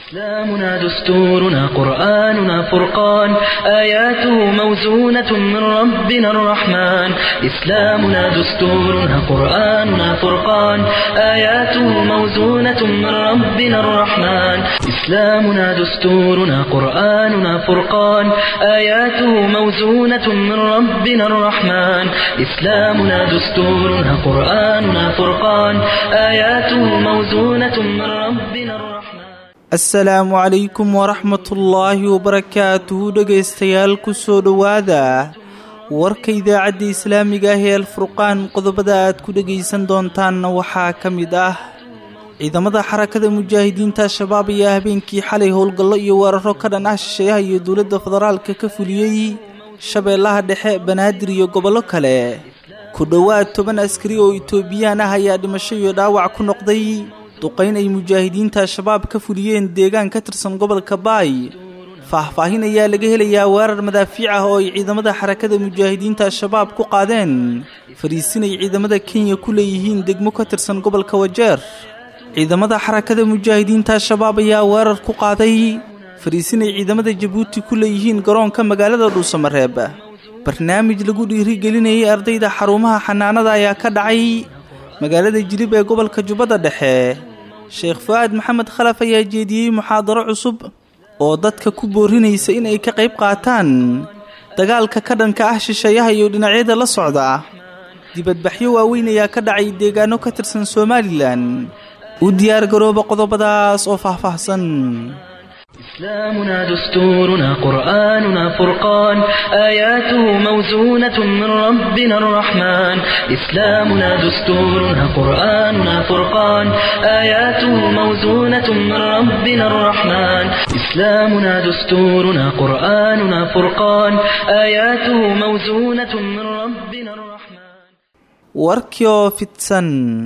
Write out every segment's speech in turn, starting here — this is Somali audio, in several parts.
إسلامنا دستورنا قرآننا فرقان آياته موزونة من ربنا الرحمن إسلامنا دستورنا قرآننا فرقان آياته موزونة من ربنا الرحمن إسلامنا دستورنا قرآننا فرقان آياته موزونة من ربنا الرحمن إسلامنا دستورنا قرآننا فرقان آياته موزونة من ربنا الرحمن asalaamu calaykum waraxmatullaahi wabarakaatuhu dhegaystayaal ku soo dhowaada warka idaacadda islaamiga ah ee alfurqaan qodobada aad ku dhegaysan doontaanna waxaa ka mid ah ciidamada xarakada mujaahidiinta al-shabaab ayaa habeenkii xalay howlgallo iyo weeraro ka dhan ah shisheeyaha iyo dowladda federaalka ka fuliyey shabeellaha dhexe banaadir iyo gobollo kale ku dhowaad toban askari oo itoobiyaan ah ayaa dhimasho iyo dhaawac ku noqday duqayn ay mujaahidiinta al-shabaab ka fuliyeen deegaan ka tirsan gobolka baay faahfaahin ayaa laga helayaa weerar madaafiic ah oo ay ciidamada xarakada mujaahidiinta al-shabaab ku qaadeen fariisin ay ciidamada kenya ku leeyihiin degmo ka tirsan gobolka wajeer ciidamada xarakada mujaahidiinta al-shabaab ayaa weerar ku qaaday fariisin ay ciidamada jabuuti ku leeyihiin garoonka magaalada dhuusamareeb barnaamij lagu dhiirigelinayay ardayda xarumaha xanaanada ayaa ka dhacay magaalada jilib ee gobolka jubbada dhexe sheekh fu-aad maxamed khalaf ayaa jeediyey muxaadaro cusub oo dadka ku boorinaysa in ay ka qayb qaataan dagaalka ka dhanka ah shisheeyaha iyo dhinacyada la socda dibadbaxyo waaweyn ayaa ka dhacay deegaano ka tirsan somalilan u diyaar garooba qodobadaas oo faahfaahsan إسلامنا دستورنا قرآننا فرقان آياته موزونة من ربنا الرحمن إسلامنا دستورنا قرآننا فرقان آياته موزونة من ربنا الرحمن إسلامنا دستورنا قرآننا فرقان آياته موزونة من ربنا الرحمن warkioo fidsan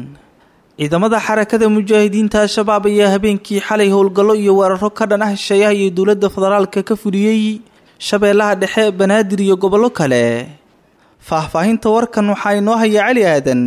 ciidamada xarakada mujaahidiinta al-shabaab ayaa habeenkii xalay howlgallo iyo weeraro ka dhan ah shisheeyaha iyo dowladda federaalka ka fuliyey shabeellaha dhexe banaadir iyo gobollo kale faahfaahinta warkan waxaa inoo haya cali aadan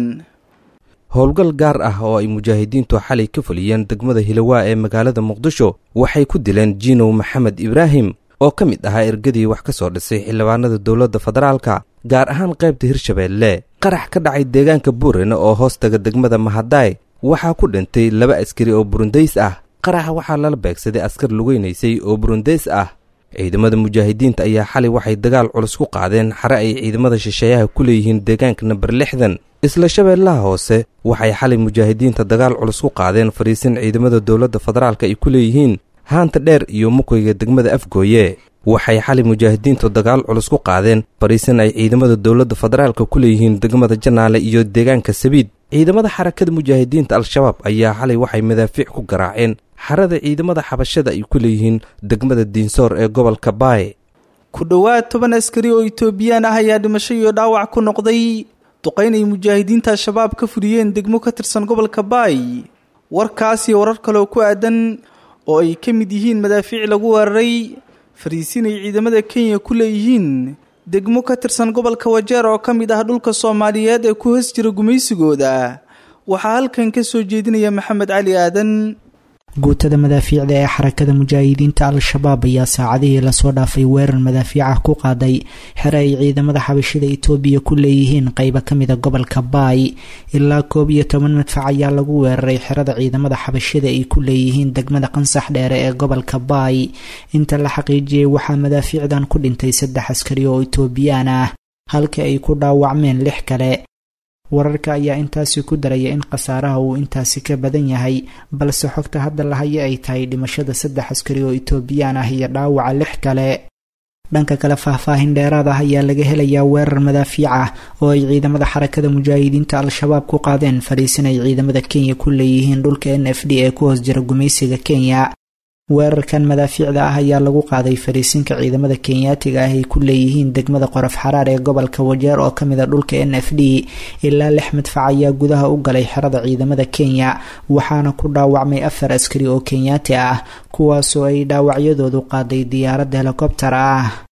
howlgal gaar ah oo ay mujaahidiintu xalay ka fuliyeen degmada hilowaa ee magaalada muqdisho waxay ku dileen jiinow maxamed ibraahim oo ka mid ahaa ergadii wax ka soo dhisay xildhibaanada dowladda federaalka gaar ahaan qaybta hirshabeelle qarax ka dhacay deegaanka buurene oo hoostaga degmada mahadaay waxaa ku dhintay laba askari oo burundays ah qaraxa waxaa lala beegsaday askar lugeynaysay oo burundays ah ciidamada mujaahidiinta ayaa xalay waxay dagaal culus ku qaadeen xare ay ciidamada shisheeyaha ku leeyihiin deegaanka namber lixdan isla shabeellaha hoose waxay xalay mujaahidiinta dagaal culus ku qaadeen fariisin ciidamada dowladda federaalka ay ku leeyihiin haanta dheer iyo mukoyga degmada afgooye waxay xalay mujaahidiintu dagaal culus ku qaadeen fariisin ay ciidamada dowladda federaalka ku leeyihiin degmada janaale iyo deegaanka sabiid ciidamada xarakada mujaahidiinta al-shabaab ayaa xalay waxay madaafiic ku garaaceen xarada ciidamada xabashada ay ku leeyihiin degmada diinsoor ee gobolka baay ku dhowaad toban askari oo itoobiyaan ah ayaa dhimasho iyo dhaawac ku noqday duqayn ay mujaahidiinta al-shabaab ka fuliyeen degmo ka tirsan gobolka baay warkaas iyo warar kaleoo ku aadan oo ay ka mid yihiin madaafiic lagu weeraray fariisin ay ciidamada kenya ku leeyihiin degmo ka tirsan gobolka wajeer oo ka mid ah dhulka soomaaliyeed ee ku hoos jira gumaysigooda waxaa halkan ka soo jeedinaya maxamed cali aadan guutada madaafiicda ee xarakada mujaahidiinta al-shabaab ayaa saacadihii lasoo dhaafay weerar madaafiicah ku qaaday xere ay ciidamada xabashida itoobiya ku leeyihiin qeybo kamida gobolka baay ilaa koob iyo toban madfac ayaa lagu weeraray xerada ciidamada xabashida ay ku leeyihiin degmada qansax dheere ee gobolka baay inta la xaqiijiyey waxaa madaafiicdan ku dhintay saddex askari oo itoobiyaan ah halka ay ku dhaawacmeen lix kale wararka ayaa intaasi ku daraya in khasaaraha uu intaasi ka badan yahay balse xogta hadda lahayo ay tahay dhimashada saddex askari oo itoobiyaan ah iyo dhaawaca lix kale dhanka kale faahfaahin dheeraad ah ayaa laga helayaa weerar madaafiic ah oo ay ciidamada xarakada mujaahidiinta al-shabaab ku qaadeen fariisin ay ciidamada kenya ku leeyihiin dhulka n f d ee ku hoos jira gumaysiga kenya weerarkan madaafiicda ah ayaa lagu qaaday fariisinka ciidamada kenyaatiga ah ay ku leeyihiin degmada qorof xaraar ee gobolka wajeer oo kamid a dhulka n f d ilaa lix madfac ayaa gudaha u galay xerada ciidamada kenya waxaana ku dhaawacmay afar askari oo kenyaati ah kuwaasoo ay dhaawacyadoodu qaaday diyaarad helikobtar ah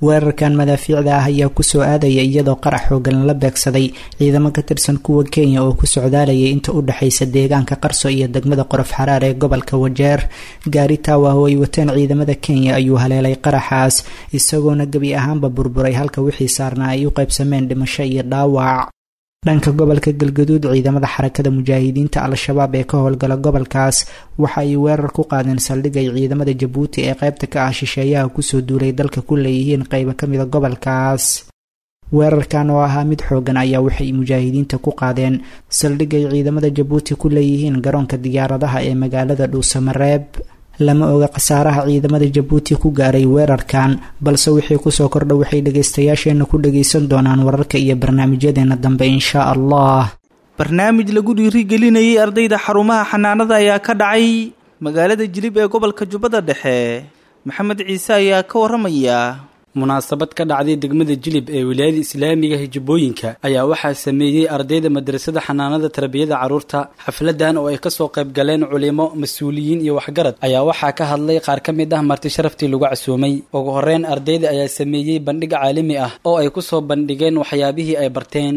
weerarkan madaafiicda ah ayaa kusoo aadaya iyadoo qarax xoogan la beegsaday ciidamo ka tirsan kuwa kenya oo ku socdaalayay inta u dhexaysa deegaanka qarso iyo degmada qorof xaraar ee gobolka wajeer gaari taawaah oo ay wateen ciidamada kenya ayuu haleelay qaraxaas isagoona gebi ahaanba burburay halka wixii saarnaa ay u qaybsameen dhimasho iyo dhaawac dhanka gobolka galgaduud ciidamada xarakada mujaahidiinta al-shabaab ee ka howlgala gobolkaas waxa ay weerar ku qaadeen saldhig ay ciidamada jabuuti ee qaybta ka ah shisheeyaha kusoo duulay dalka ku leeyihiin qeybo kamida gobolkaas weerarkan oo ahaa mid xoogan ayaa waxay mujaahidiinta ku qaadeen saldhig ay ciidamada jabuuti ku leeyihiin garoonka diyaaradaha ee magaalada dhuusamareeb lama oga khasaaraha ciidamada jabuuti ku gaaray weerarkan balse wixii kusoo kordha waxay dhagaystayaasheena ku dhagaysan doonaan wararka iyo barnaamijyadeena dambe inshaa allah barnaamij lagu dhiirigelinayay ardayda xarumaha xanaanada ayaa ka dhacay magaalada jilib ee gobolka jubbada dhexe maxamed ciise ayaa ka waramaya munaasabad ka dhacday degmada jilib ee wilaayada islaamiga hijabooyinka ayaa waxaa sameeyey ardayda madrasada xanaanada tarbiyada carruurta xafladan oo ay kasoo qayb galeen culimo mas-uuliyiin iyo waxgarad ayaa waxaa ka hadlay qaar ka mid ah marti sharaftii lagu casuumay ugu horeyn ardayda ayaa sameeyey bandhig caalami ah oo ay kusoo bandhigeen waxyaabihii ay barteen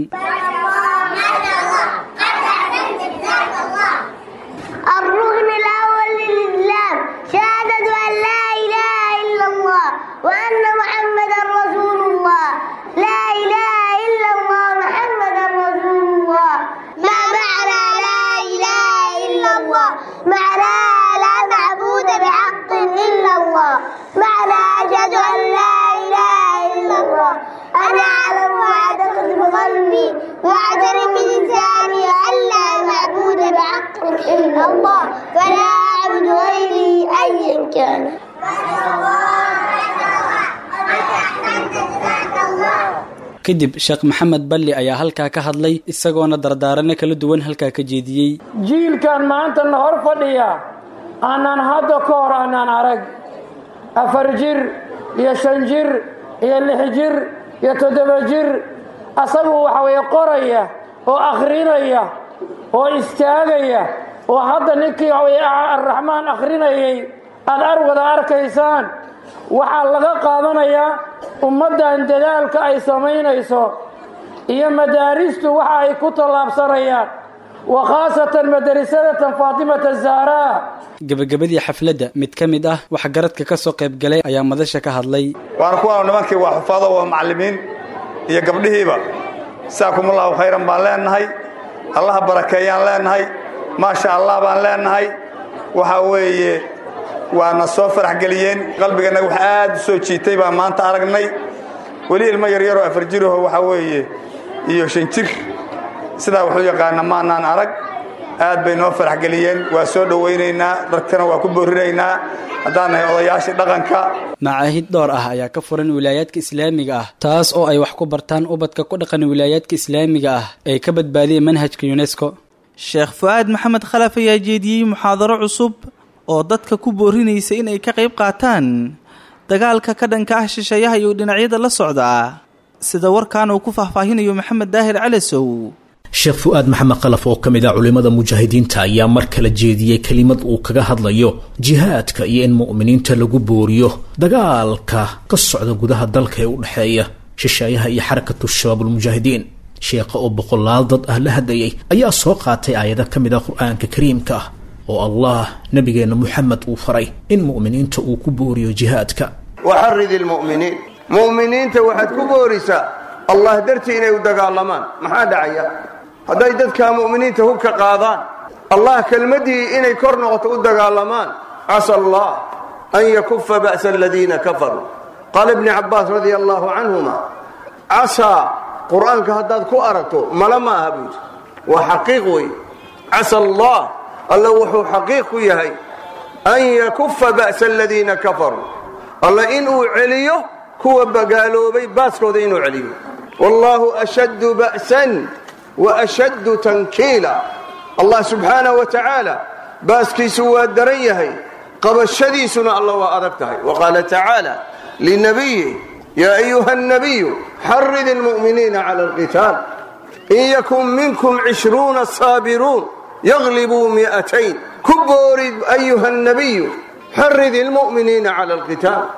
الركن الأول للإسلام شهادة أن لا إله إلا الله وأن محمدا رسول الله لا إله إلا الله محمدا رسول الله ما معنى لا إله إلا الله معنى لا معبود بحق إلا الله معنى أشهد أن لا إله إلا الله أنا أعلم وأعتقد بقلبي وأعترف بلساني أن لا معبود بحق إلا الله فلا أعبد غيري أيا كان kadib sheekh maxamed balli ayaa halkaa ka hadlay isagoona dardaarano kala duwan halkaa ka jeediyey jiilkan maanta na hor fadhiya aanaan hadda ka hor aanaan arag afar jir iyo shan jir iyo lix jir iyo toddoba jir asagu waxa weeye qoraya oo akhrinaya oo istaagaya oo hadda ninkii waxa weye arraxmaan akhrinayay aad arwada arkaysaan waxaa laga qaadanayaa ummaddan dadaalka ay samaynayso iyo madaaristu waxa ay ku tallaabsanayaan wa khaasatan madarisadatan faatimata zahraa gebagabadii xafladda mid ka mid ah waxgaradka ka soo qayb galay ayaa madasha ka hadlay waana kuwaanu nimankii waa xufaado waa macallimiin iyo gabdhihiiba saakumullahu khayran baan leennahay allaha barakeeyaan leennahay maasha allah baan leennahay waxaa weeye waana soo farax geliyeen qalbigana wax aad u soo jiitay baan maanta aragnay weli ilmo yaryaroo afar jiraho waxaa weeye iyo shan jir sidaa wuxuu yaqaana maanaan arag aad bay noo farax geliyeen waa soo dhowaynaynaa dadkana waa ku boorinaynaa haddaan nahay odayaashii dhaqanka macaahid dhowr ah ayaa ka furan wilaayaadka islaamiga ah taas oo ay wax ku bartaan ubadka ku dhaqan wilaayaadka islaamiga ah ee ka badbaadiyay manhajka yunesko sheekh fu-aad maxamed khalaf ayaa jeediyey muxaadaro cusub oo dadka ku boorinaysa inay ka qayb qaataan dagaalka ka dhanka ah shisheeyaha iyo dhinacyada la socda sida warkan uu ku faahfaahinayo maxamed daahir calasow sheekh fu-aad maxamed khalaf oo ka mid ah culimmada mujaahidiinta ayaa mar kale jeediyey kelimad uu kaga hadlayo jihaadka iyo in mu'miniinta lagu booriyo dagaalka ka socda gudaha dalka ee u dhexeeya shisheeyaha iyo xarakatu shabaabulmujaahidiin sheekha oo boqolaal dad ah la hadlayay ayaa soo qaatay aayado ka mid ah qur-aanka kariimka ah oo allah nabigeenna moxamed uu faray in mu'miniinta uu ku booriyo jihaadka waxarid ilmu'miniin mu'miniinta waxaad ku boorisaa allah dartii inay u dagaalamaan maxaa dhacaya hadday dadka mu'miniinta hubka qaadaan allah kelmaddii inay kor noqoto u dagaalamaan casa allah an yakufa ba'sa aladiina kafaruu qaala ibni cabbaas radia allahu canhuma casaa qur-aanka haddaad ku aragto mala ma aha buudi waa xaqiiq wey casa allah alla wuxuu xaqiiq ku yahay an yakufa ba'sa aladiina kafaruu alla inuu celiyo kuwa bagaaloobay baaskooda inuu celiyo wallaahu ashaddu ba'san wa ashaddu tankiila allah subxaanah wa tacaala baaskiisu waa daran yahay qabashadiisuna alla waa adag tahay wa qaala tacaala linabiyi yaa ayuha nabiyu xarid ilmu'miniina cala alqitaal in yakun minkum cishruuna saabiruun yaglibuu mi'atayn ku boorid ayuha nabiyu xarid ilmu'miniina cala alqitaal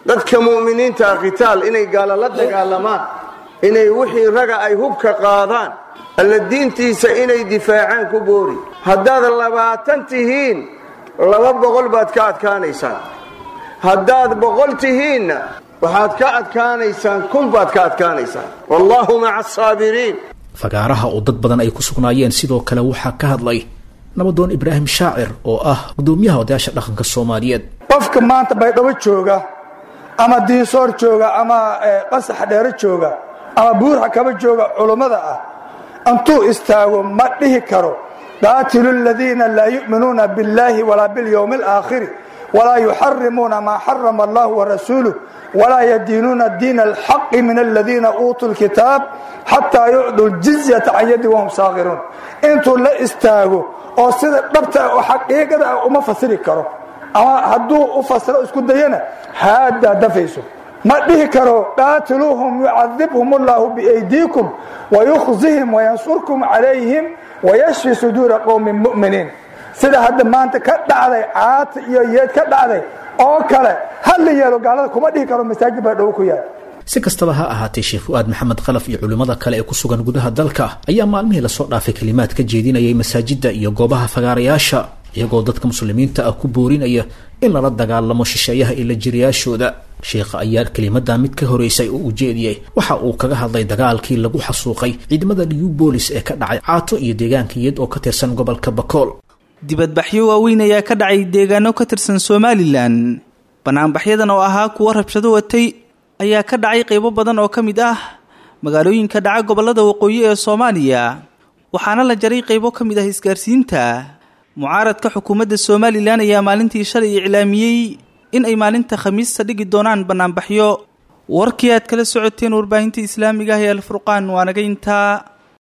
dadka mu'miniinta ah khitaal inay gaala la dagaalamaan inay wixii raga ay hubka qaadaan alla diintiisa inay difaacaan ku boori haddaad labaatan tihiin laba boqol baad ka adkaanaysaan haddaad boqol tihiinna waxaad ka adkaanaysaan kun baad ka adkaanaysaan wallaahu maca asaabiriin fagaaraha oo dad badan ay ku sugnaayeen sidoo kale waxaa ka hadlay nabadoon ibraahim shaacir oo ah gudoomiyaha odayaasha dhaqanka soomaaliyeed qofka maanta baydhabo jooga ama diinsoor jooga ama qasax dheero jooga ama buurxa kaba jooga culummada ah intuu istaago ma dhihi karo qaatilu aladiina laa yu'minuuna biاllaahi walaa biاlyowmi alaakhiri walaa yuxarimuuna maa xarama allahu warasuuluh walaa yadiinuuna diina alxaqi min aladiina uutuu lkitaab xataa yucduu ljizyata can yadi wahum saakhiruun intuu la istaago oo sida dhabta oo xaqiiqada ah uma fasiri karo ama hadduu u fasiro isku dayana haaddaa dafayso ma dhihi karo qaatiluuhum yucadibhum allahu biaydiikum wayukhzihim wayansurkum calayhim wayashfi suduura qowmin mu'miniin sida hadda maanta ka dhacday caata iyo yeed ka dhacday oo kale hala yeelo gaalada kuma dhihi karo masaajid baa dhowo ku yaal si kastaba ha ahaatee sheekh fu-aad maxamed khalaf iyo culimmada kale ee ku sugan gudaha dalka ayaa maalmihii lasoo dhaafay kelimaad ka jeedinayay masaajidda iyo goobaha fagaarayaasha iyagoo dadka muslimiinta ah ku boorinaya in lala dagaalamo shisheeyaha iyo la jiriyaashooda sheekha ayaa kelimadaa mid ka horeysay oo ujeediyey waxa uu kaga hadlay dagaalkii lagu xasuuqay ciidamada new bolis ee ka dhacay caato iyo deegaankiiyad oo ka tirsan gobolka bakool dibadbaxyo waaweyn ayaa ka dhacay deegaano ka tirsan somalilan banaanbaxyadan oo ahaa kuwo rabshado watay ayaa ka dhacay qaybo badan oo ka mid ah magaalooyinka dhaca gobollada waqooyi ee soomaaliya waxaana la jaray qaybo ka mid ah isgaarsiinta mucaaradka xukuumadda somalilan ayaa maalintii shalay iclaamiyey in ay maalinta khamiista dhigi doonaan banaanbaxyo warkii aad kala socoteen warbaahinta islaamiga ah ee alfurqaan waa naga intaa